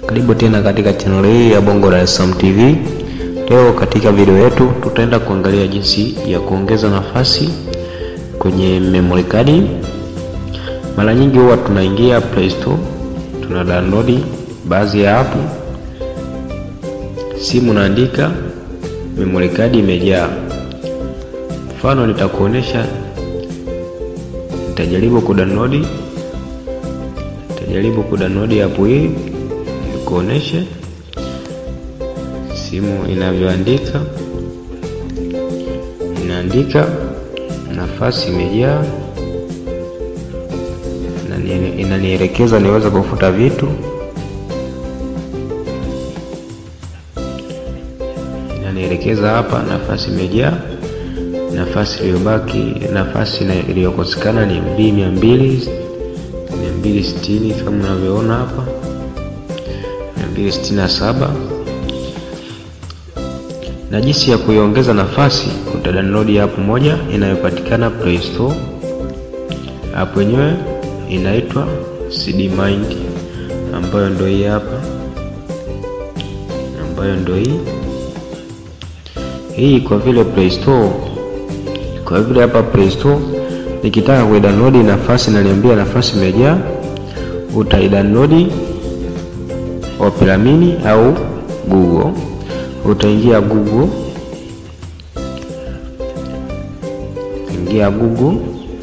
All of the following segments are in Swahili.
Karibu tena katika channel hii ya Bongo Dar es Salaam TV. Leo katika video yetu tutaenda kuangalia jinsi ya kuongeza nafasi kwenye memory card. Mara nyingi huwa tunaingia Play Store, tuna download baadhi ya app, simu naandika memory card imejaa. Mfano nitakuonesha, nitajaribu kudownload nitajaribu kudownload app hii nikuoneshe simu inavyoandika. Inaandika nafasi imejaa, inanielekeza niweze kufuta vitu, inanielekeza hapa nafasi imejaa. Nafasi iliyobaki, nafasi iliyokosekana ni MB mia mbili mia mbili sitini kama unavyoona hapa mia mbili sitini na saba na jinsi ya kuiongeza nafasi, utadownload app moja inayopatikana Play Store. App yenyewe inaitwa CD Mind, ambayo ndio hii hapa, ambayo ndio hii hii. Kwa vile Play Store, kwa vile hapa Play Store nikitaka kuidownload nafasi, naliambia nafasi imejaa, utaidownload Opera Mini au Google utaingia Google, ingia Google,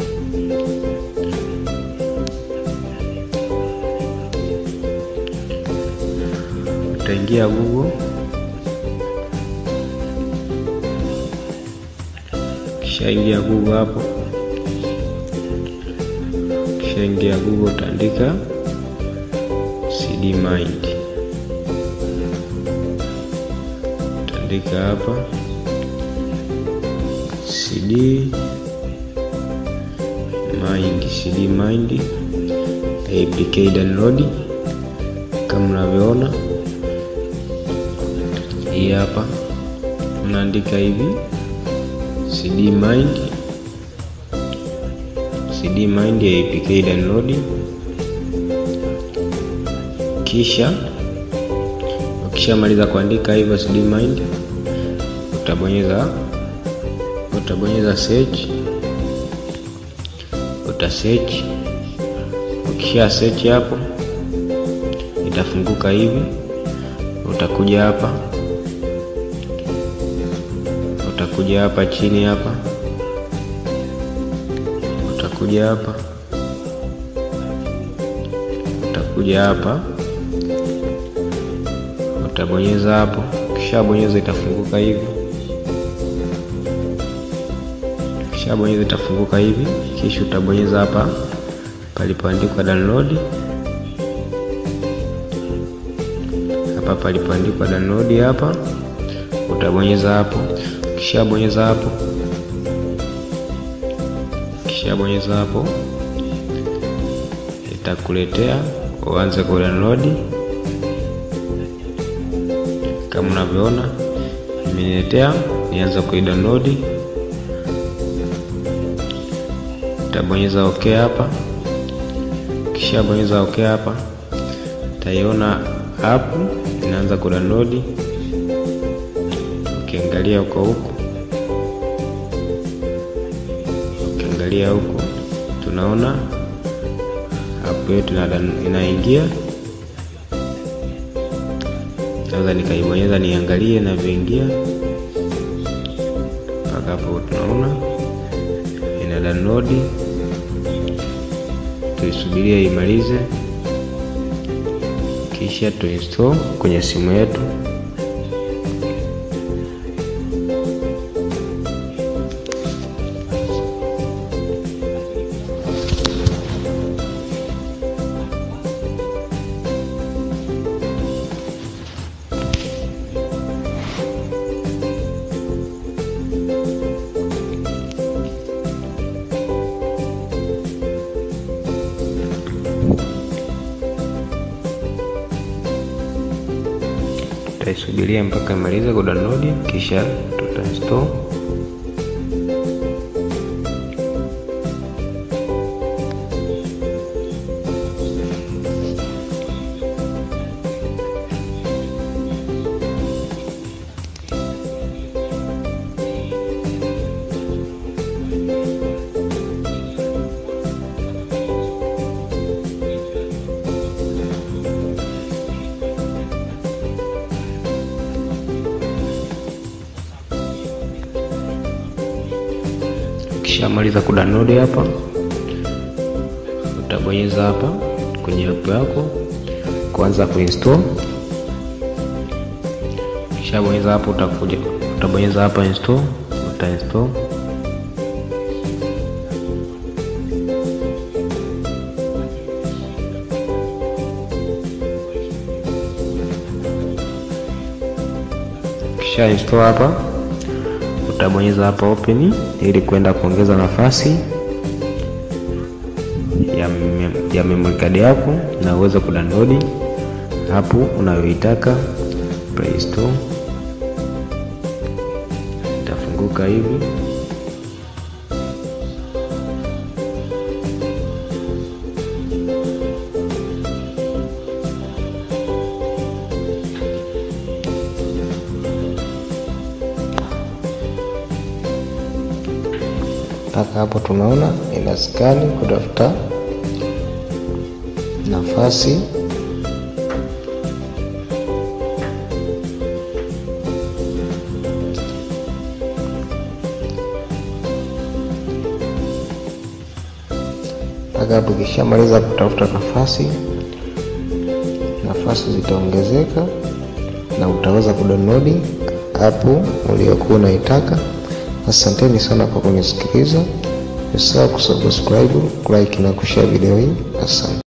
utaingia Google, kisha ingia Google hapo, kisha ingia Google utaandika CD Mind andika hapa CD Mind, CD Mind APK download, kama unavyoona hii hapa, unaandika hivi CD Mind, CD Mind APK download, kisha ukishamaliza kuandika hivyo CD Mind utabonyeza utabonyeza search, uta search. Ukisha search hapo itafunguka hivi, utakuja hapa, utakuja hapa chini hapa, utakuja hapa, utakuja hapa, utabonyeza hapo. Ukishabonyeza itafunguka hivi Ukishabonyeza itafunguka hivi, kisha utabonyeza hapa palipoandikwa download. Hapa palipoandikwa download hapa utabonyeza hapo. Ukishabonyeza hapo, ukishabonyeza hapo itakuletea uanze ku download kama unavyoona imeniletea, nianza kuidownload Utabonyeza okay hapa, kisha bonyeza okay hapa, utaiona app inaanza kudownload. Ukiangalia huko huko, ukiangalia huko, tunaona app yetu inaingia. Naweza nikaibonyeza niangalie inavyoingia mpaka hapo, tunaona ina download tuisubirie imalize, kisha tuinstall kwenye simu yetu. Tutaisubiria mpaka imalize kudownload, kisha tutainstall. Ukishamaliza kudownload hapa, utabonyeza hapa kwenye app yako kuanza kuinstall. Ukishabonyeza hapo, utakuja utabonyeza hapa install, utainstall Kisha install hapa, utabonyeza hapa open ili kwenda kuongeza nafasi ya, ya memory card yako na uweze kudownload hapo unayoitaka Play Store. Itafunguka hivi mpaka hapo tunaona ina skani kutafuta nafasi mpaka hapo. Ukishamaliza kutafuta nafasi, nafasi zitaongezeka na utaweza kudownload hapo uliokuwa unaitaka. Asanteni sana kwa kunisikiliza. Usisahau kusubscribe, like na kushare video hii. Asante.